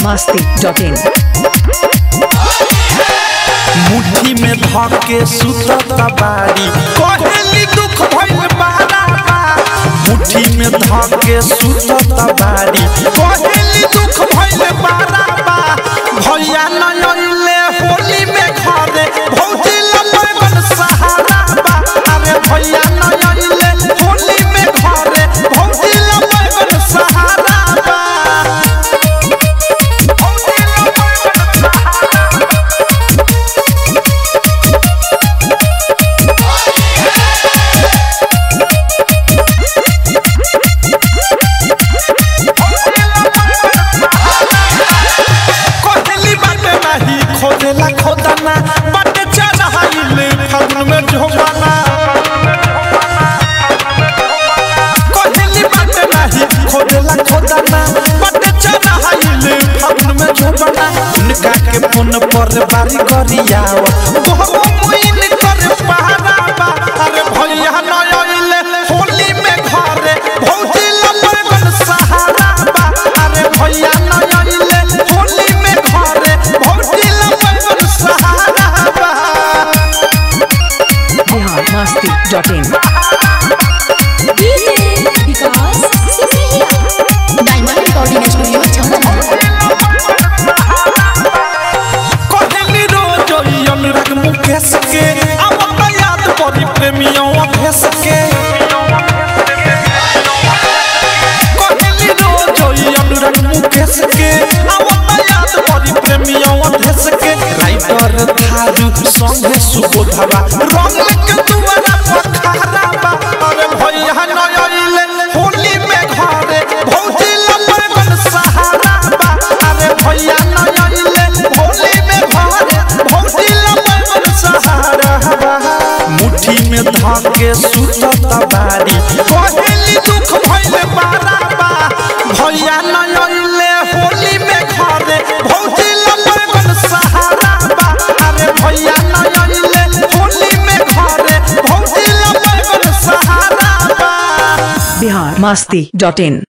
masti.in मुट्ठी में धके सुतत बारी कहेली दुख भइल बारा बा मुट्ठी में धके सुतत बारी कहेली दुख भइल बारा बा भैया न अइले होली में घरे भौजी लगन सहारा बा अरे भैया न अइले होली में घरे भौजी लगन सहारा बा भौजी लगन सहारा कोहली बाटे नाही खोदेला खोदाना बाटे चढ़ाइले फागुन में झोमाना कोहली बाटे नाही खोदेला खोदाना बाटे चढ़ाइले फागुन में झोमाना उनका के फोन पर बारी गरियाव बहु मुइन कर पहाड़ा बा अरे भैया न आइले होली में घरे भौजी लगन सहारा बा अरे भैया न आइले होली में घरे भौजी लगन सहारा बा Bihar masti.in DJ Vikas Sisiya diamond recording studio छमछम कहली रोज ई अनुराग मुकेश के अब याद पड़ी प्रेमियों अभेस के कहली रोज ई अनुराग मुकेश के अब याद पड़ी प्रेमियों अभेस के राइटर थारू संगे सुबोधवा रंग के दुआरा पखारा बा अरे भैया न आइले होली में घरे भौजी लगन सहारा बा अरे भैया न आइले होली में घरे भौजी लगन सहारा बा मुट्ठी में धके सुतत बारी कहेली दुख भइल बारा बा भैया न आइले होली में घरे भौजी लगन सहारा बा अरे भैया न आइले होली में घरे भौजी लगन सहारा बा Bihar masti.in